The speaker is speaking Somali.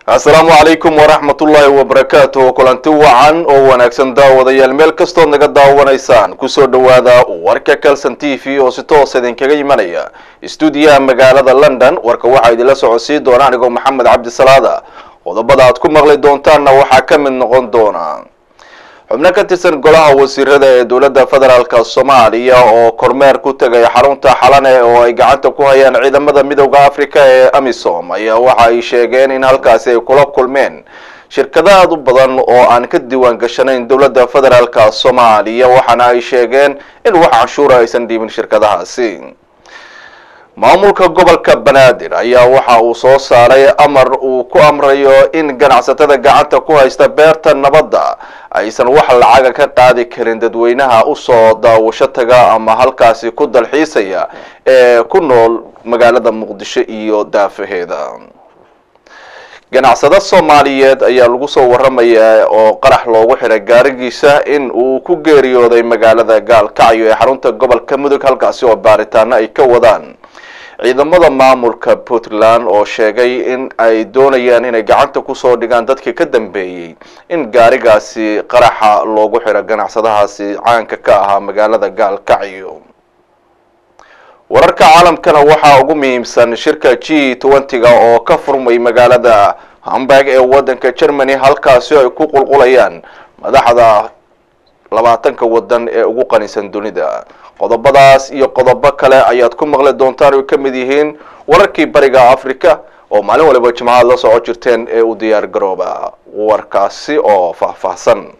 asalaamu calaykum waraxmatullaahi wabarakaatuh kulanti wacan oo wanaagsan daawadayaal meel kastood naga daawanaysaan kusoo dhowaada warka calson t v oo si toos idinkaga imanaya stuudiyaha magaalada london warka waxaa idinla socodsiin doona anigoo maxamed cabdisalaada qodobada aad ku maqli doontaanna waxaa ka mid noqon doona xubno ka tirsan golaha wasiirada ee dowladda federaalk soomaaliya oo kormeer ku tegay xarunta xalane oo ay gacanta ku hayaan ciidamada midooda africa ee amisom ayaa waxa ay sheegeen in halkaasi ay kula kulmeen shirkado aada u badan oo aan ka diiwaan gashanayn dowladda federaalk soomaaliya waxaana ay sheegeen in wax canshuura aysan dhiibin shirkadahaasi maamulka gobolka banaadir ayaa waxa uu soo saaray amar uu ku amrayo in ganacsatada gacanta ku haysta beerta nabadda aysan wax lacaga ka qaadi karin dadweynaha usoo daawasho taga ama halkaasi ku dalxiisaya ee ku nool magaalada muqdisho iyo daafaheeda ganacsado soomaaliyeed ayaa lagu soo waramayaa oo qarax loogu xiray gaarigiisa in uu ku geeriyooday magaalada gaalkacyo ee xarunta gobolka mudug halkaasi oo baaritaano ay ka wadaan ciidamada maamulka puntland oo sheegay in ay doonayaan inay gacanta kusoo dhigaan dadkii ka dambeeyey in gaarigaasi qaraxa loogu xiro ganacsadahaasi caanka ka ahaa magaalada gaalkacyo wararka caalamkana waxaa ugu muhiimsan shirka g twenty-ga oo ka furmay magaalada hamburg ee wadanka germany halkaasi ay ku qulqulayaan madaxda labaatanka wadan ee ugu qanisan dunida qodobadaas iyo qodobo kale ayaad ku maqli doontaan oy ka mid yihiin wararkii bariga africa oo maalin waliba jimcaad la soco jirteen ee u diyaar garooba warkaasi oo faahfaahsan